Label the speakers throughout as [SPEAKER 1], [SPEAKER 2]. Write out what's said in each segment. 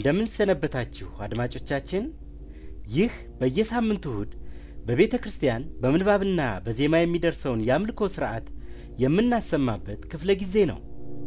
[SPEAKER 1] እንደምን ሰነበታችሁ አድማጮቻችን። ይህ በየሳምንቱ እሁድ በቤተ ክርስቲያን በምንባብና በዜማ የሚደርሰውን የአምልኮ ሥርዓት የምናሰማበት ክፍለ ጊዜ ነው።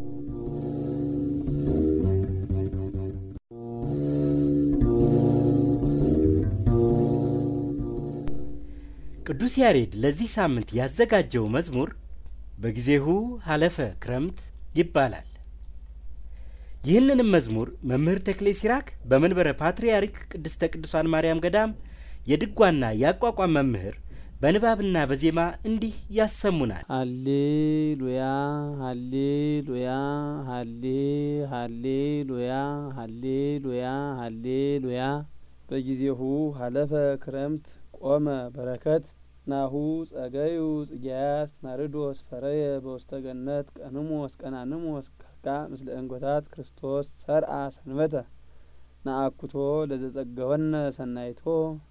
[SPEAKER 1] ቅዱስ ያሬድ ለዚህ ሳምንት ያዘጋጀው መዝሙር በጊዜሁ ሀለፈ ክረምት ይባላል። ይህንንም መዝሙር መምህር ተክሌ ሲራክ በመንበረ ፓትርያርክ ቅድስተ ቅዱሳን ማርያም ገዳም የድጓና የአቋቋም መምህር በንባብና በዜማ እንዲህ ያሰሙናል።
[SPEAKER 2] ሃሌሉያ ሃሌሉያ ሃሌ ሃሌሉያ ሃሌሉያ ሃሌሉያ በጊዜሁ ሀለፈ ክረምት ቆመ በረከት ናሁ ጸገዩ ጽጌያት ናርዶስ ፈረየ በውስተ ገነት ቀንሞስ ቀናንሞስ ከርቃ ምስለ እንጐታት ክርስቶስ ሰርአ ሰንበተ ነአኩቶ ለዘጸገወነ ሰናይቶ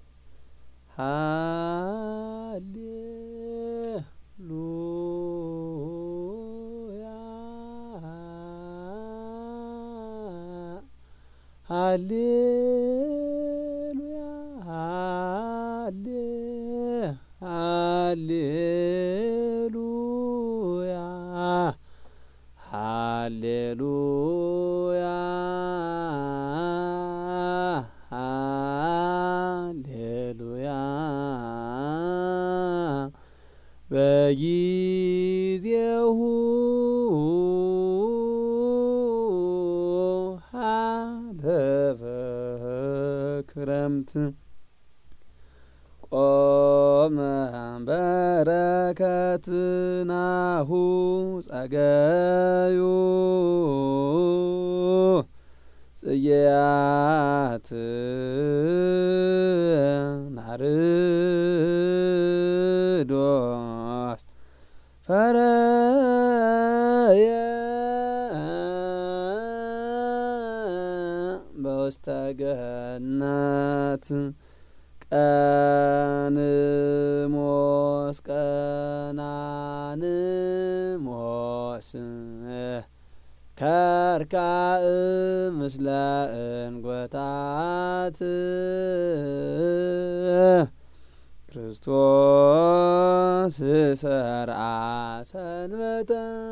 [SPEAKER 2] ሃሌሉያ ሃሌሉያ ሃሌ ሃሌሉያ ሃሌሉያ ሃሌሉያ በጊዜሁ ሀለፈ ክረምት ቆመ በረከት ናሁ ጸገዩ ጽጌያት ናርዶስ ፈረየ በውስተ ገነት ቀንሞስ ቀናንሞስ ከርካእ ምስለ እንጐታት ክርስቶስ ሰርአ ሰንበተ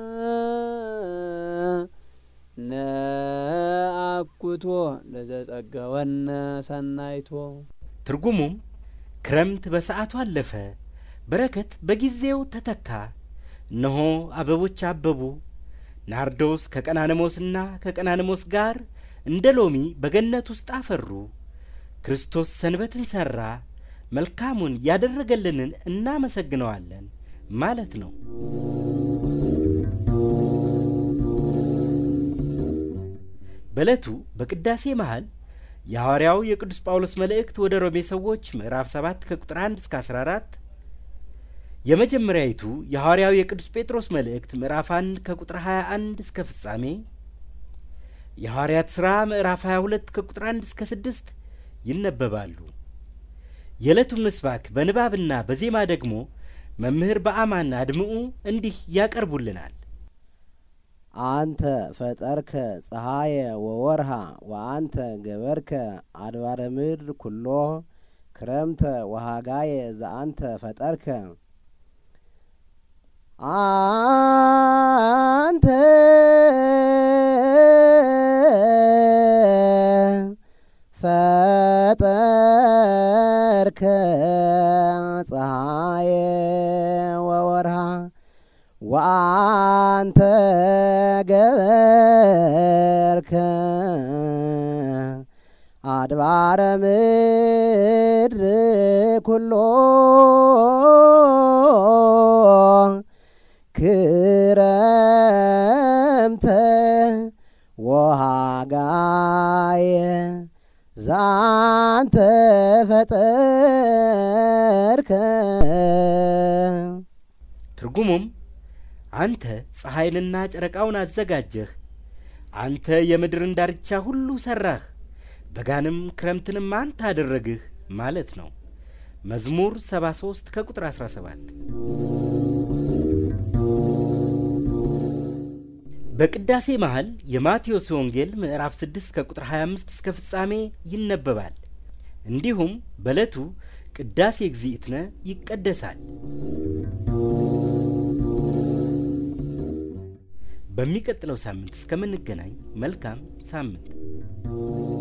[SPEAKER 2] ነአኩቶ ለዘጸገወነ ሰናይቶ
[SPEAKER 1] ትርጉሙም ክረምት በሰዓቱ አለፈ፣ በረከት በጊዜው ተተካ። እነሆ አበቦች አበቡ፣ ናርዶስ ከቀናንሞስና ከቀናንሞስ ጋር እንደ ሎሚ በገነት ውስጥ አፈሩ። ክርስቶስ ሰንበትን ሠራ፣ መልካሙን ያደረገልንን እናመሰግነዋለን ማለት ነው። በዕለቱ በቅዳሴ መሃል የሐዋርያው የቅዱስ ጳውሎስ መልእክት ወደ ሮሜ ሰዎች ምዕራፍ 7 ከቁጥር 1 እስከ 14፣ የመጀመሪያይቱ የሐዋርያው የቅዱስ ጴጥሮስ መልእክት ምዕራፍ 1 ከቁጥር 21 እስከ ፍጻሜ፣ የሐዋርያት ሥራ ምዕራፍ 22 ከቁጥር 1 እስከ 6 ይነበባሉ። የዕለቱን ምስባክ በንባብና በዜማ ደግሞ መምህር በአማን አድምዑ እንዲህ ያቀርቡልናል።
[SPEAKER 3] አንተ ፈጠርከ ፀሐየ ወወርሃ ወአንተ ገበርከ አድባረ ምድር ኩሎ ክረምተ ወሃጋየ ዘአንተ ፈጠርከ አንተ ፈጠርከ ፀሐየ ወወርሃ ወአንተ ገበርከ አድባረ ምድር ኩሎ ክረምተ ወሃጋየ ዛንተ ፈጠርከ
[SPEAKER 1] ትርጉሙም አንተ ፀሐይንና ጨረቃውን አዘጋጀህ፣ አንተ የምድርን ዳርቻ ሁሉ ሠራህ፣ በጋንም ክረምትንም አንተ አደረግህ ማለት ነው። መዝሙር 73 ከቁጥር 17 በቅዳሴ መሃል የማቴዎስ ወንጌል ምዕራፍ 6 ከቁጥር 25 እስከ ፍጻሜ ይነበባል። እንዲሁም በዕለቱ ቅዳሴ እግዚእትነ ይቀደሳል። በሚቀጥለው ሳምንት እስከምንገናኝ መልካም ሳምንት